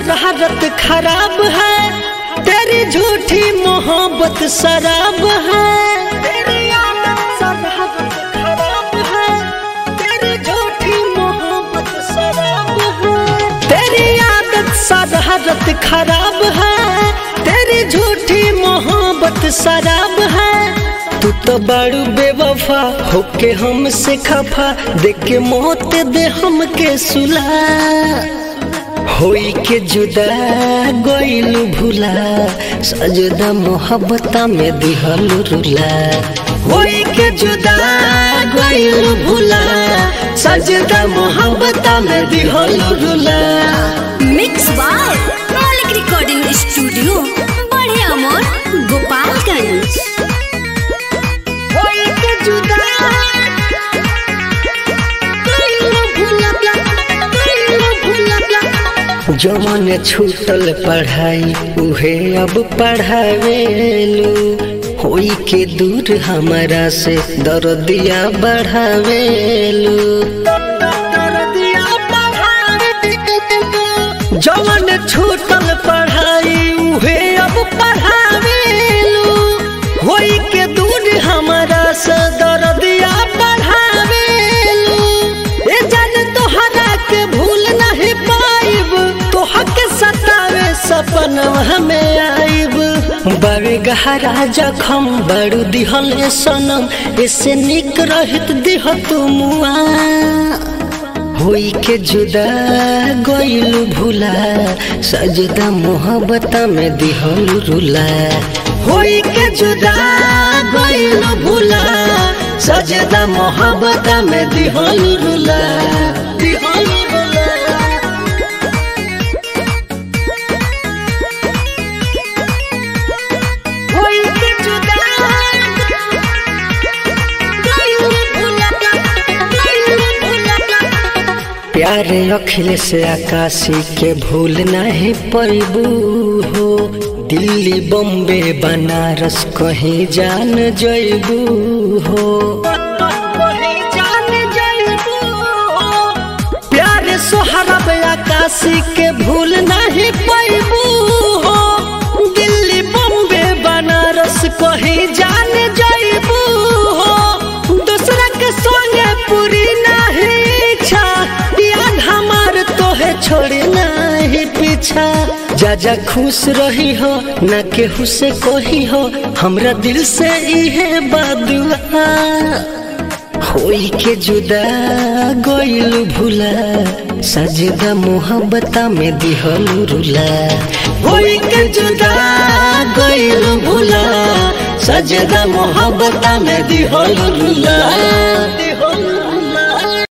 शरारत खराब है तेरी झूठी मोहब्बत शराब है तेरी आदत शरारत खराब है तेरी झूठी मोहब्बत शराब है तेरी आदत शरारत खराब है तेरी झूठी मोहब्बत शराब है तू तो बड़ू बेवफा होके हमसे खफा देख के मौत दे हमके सुला होई के जुदा गोइलू भूला सजदा मोहब्बता में दिहल रुला होई के जुदा गोइलू भूला सजदा मोहब्बता में दिहल रुला mix by Maulik recording studio बड़े अमोर गोपालगंज होई के जुदा गोइलू भूला गोइलू भूला जवन छूटल पढ़ाई उहे अब पढ़ावेलू होई के दूर हमारा से दर्दिया बढ़ावेलू जवन छूटल पढ़ाई उहे अब पढ़ावेलू होई के दूर हमारा से दर्दिया बढ़ावेलू ए जान तोहरा के भूल नहीं पाइब तोहर के सतावे सपनवा हमें आइब बड़े गहरा जखम बड़ू दिहल सनम ऐसे निक रहित दिह तू मुआ होई के जुदा गोइलू भूला सजदा मोहब्बता में दिहल रुला होई के जुदा गोइलू भूला सजदा मोहब्बता में दिहल रुला दिहल रुला होई के जुदा गोइलू भूला गोइलू भूला प्यारे अखिल से आकाशी के भूल नहीं पैबू हो दिल्ली बम्बे बनारस कहीं जान जैबू हो प्यारे सोहरब आकाशी के भूल नहीं पैबू हो दिल्ली बम्बे बनारस कहीं जान जैबू हो दूसरा के संगे पूरी नहीं इच्छा याद हमार तोहे छोड़े नहीं पीछा जा जा खुश रही हो ना केहू से कही हो हमरा दिल से इहे बादुआ होई के जुदा गोइलू भूला सजदा मोहब्बता में दिहल रुला होई के जुदा गोइलू भूला सजदा मोहब्बता में दिहल रुला